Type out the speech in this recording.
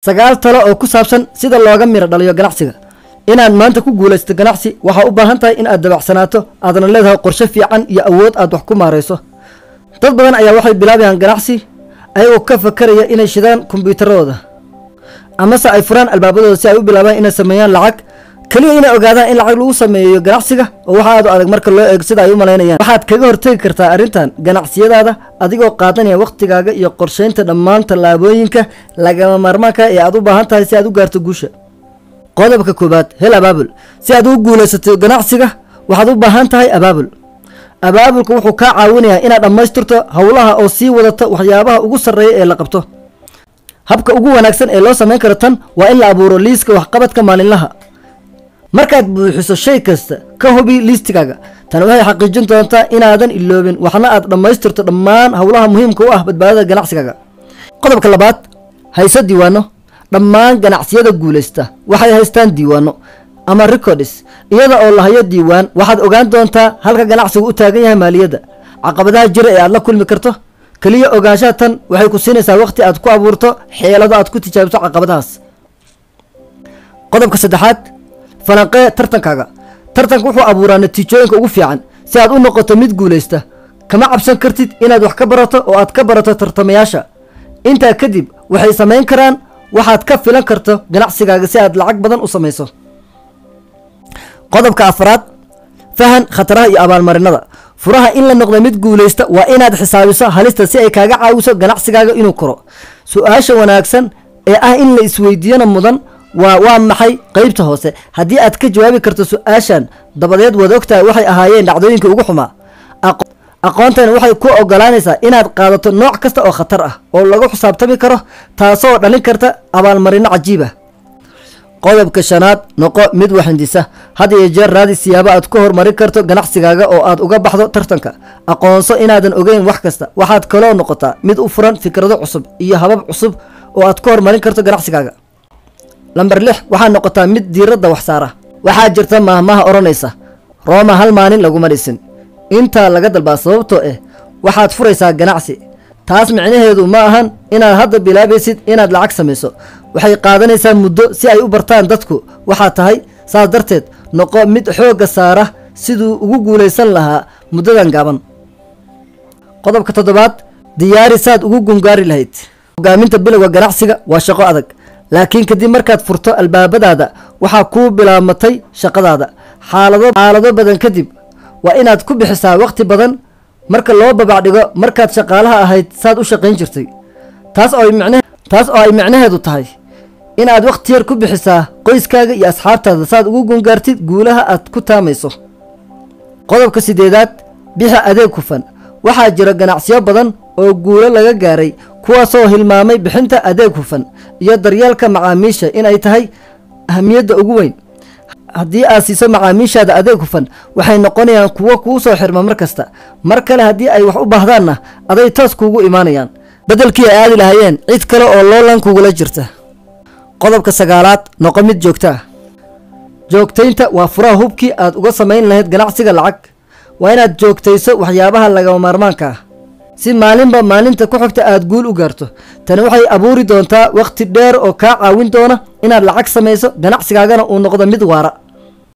sagaal talo oo ku saabsan sida looga miro dhaliyo ganacsiga inaad maanta ku guulaysato ganacsi waxaa u baahan tahay in aad dabacsanaato aadna leedahay qorshe fiican iyo awood aad wax ku maarayso dad badan ayaa waxay bilaabayaan ganacsi ayagoo ka fakaraya inay shidaan kombyuutaradooda amase ay furaan albaabadooda si ay u bilaabaan inay sameeyaan lacag keliya inay ogaadaan in lacag lagu sameeyo ganacsiga oo waxa aad u adag marka loo eego sida ay u malaynayaan waxaad kaga hortegi kartaa arrintan ganacsiyadaada adigoo qaadanaya wakhtigaaga iyo qorsheynta dhammaan tallaabooyinka lagama maarmaanka ee aad u baahan tahay si aad u gaarto guusha qodobka koowaad hel abaabul si aad ugu guulaysato ganacsiga waxaad u baahan tahay abaabul abaabulka wuxuu kaa caawinayaa inaad dhammaystirto howlaha oo sii wadato waxyaabaha ugu sarreeya ee la qabto habka ugu wanaagsan ee loo samayn karo tan waa in la abuuro liiska waxqabadka maalinlaha markaad buuxiso shay kasta ka hubi liistigaaga tani waxay xaqiijin doontaa inaadan iloobin waxna aad dhammaystirto dhammaan howlaha muhiimka u ah badbaadada ganacsigaaga qodobka labaad hayso diiwaano dhammaan ganacsiyada guulaysta waxay haystaan diiwaano ama records iyada oo lahayo diiwaan waxaad ogaan doontaa halka ganacsigu u taagan yahay maaliyadda caqabadaha jira ee aad la kulmi karto keliya ogaanshaha tan waxay ku siinaysaa waqti aad ku abuurto xeelado aad ku tijaabiso caqabadahaas qodobka saddexaad falanqee tartankaaga tartanka wuxuu abuuraa natiijooyinka ugu fiican si aad u noqoto mid guulaysta kama cabsan kartid inaad wax ka barato oo aad ka barato tartamayaasha intaa kadib waxay samayn karaan waxaad ka filan karto ganacsigaaga si aad lacag badan u samayso qodobka afraad fahan khataraha iyo abaalmarinada furaha in la noqdo mid guulaysta waa inaad xisaabiso halista si ay kaaga caawiso ganacsigaaga inuu koro su-aasha wanaagsan ee ah in la isweydiiyana mudan waa waa maxay qeybta hoose haddii aad ka jawaabi karto su-aashan dabadeed waad ogtahay waxay ahaayeen dhacdooyinkii ugu xumaa aqoontani waxay ku ogolaanaysaa inaad qaadato nooc kasta oo khatar ah oo lagu xisaabtami karo taasoo dhalin karta abaalmarino cajiib ah qodobka shanaad noqo mid waxindisa had iyo jeer raadi siyaabo aad ku horumarin karto ganacsigaaga oo aad uga baxdo tartanka aqoonso inaadan ogeyn wax kasta waxaad kaloo noqotaa mid u furan fikrado cusub iyo habab cusub oo aad ku horumarin karto ganacsigaaga lamber lix waxaad noqotaa mid diiradda wax saara waxaa jirta maahmaha odhanaysa rooma hal maalin laguma dhisin intaa laga dalbaa sababtoo ah waxaad furaysaa ganacsi taas micnaheedu ma ahan inaad hadda bilaabaysid inaad lacag samayso waxay qaadanaysaa muddo si ay u bartaan dadku waxaa tahay saas darteed noqo mid xoogga saara siduu ugu guulaysan lahaa muddadan gaaban qodobka toddobaad diyaari saad ugu gungaari lahayd hogaaminta bilowga ganacsiga waa shaqo adag laakiin kadib markaad furto albaabadaada waxaa kuu bilaabmatay shaqadaada xaalado xaalado badan kadib waa inaad ku bixisaa waqti badan marka loo babacdhigo markaad shaqaalaha ahayd saad u shaqayn jirtay taas oo micne taas oo ay micnaheedu tahay inaad wakhti yar ku bixisaa qoyskaaga iyo asxaabtaada saad ugu gungaartid guulaha aad ku taamayso qodobka sideedaad bixi adeeg hufan waxaa jira ganacsiyo badan oo guulo laga gaaray kuwaasoo hilmaamay bixinta adeeg hufan iyo daryeelka macaamiisha inay tahay ahamiyadda ugu weyn haddii aad siiso macaamiishaada adeeg hufan waxay noqonayaan kuwo kuu soo xirma mar kasta mar kale haddii ay wax u baahdaanna aday toos kuugu imaanayaan beddelkii ay aadi lahaayeen cid kale oo loolan kugula jirta qodobka sagaalaad noqo mid joogto ah joogtaynta waa furaha hubkii aad uga samayn lahayd ganacsiga lacag waa inaad joogtayso waxyaabaha lagama maarmaanka ah si maalinba maalinta ku xigta aad guul u gaarto tani waxay abuuri doontaa wakhti dheer oo kaa caawin doona inaad lacag samayso ganacsigaagana uu noqdo mid waara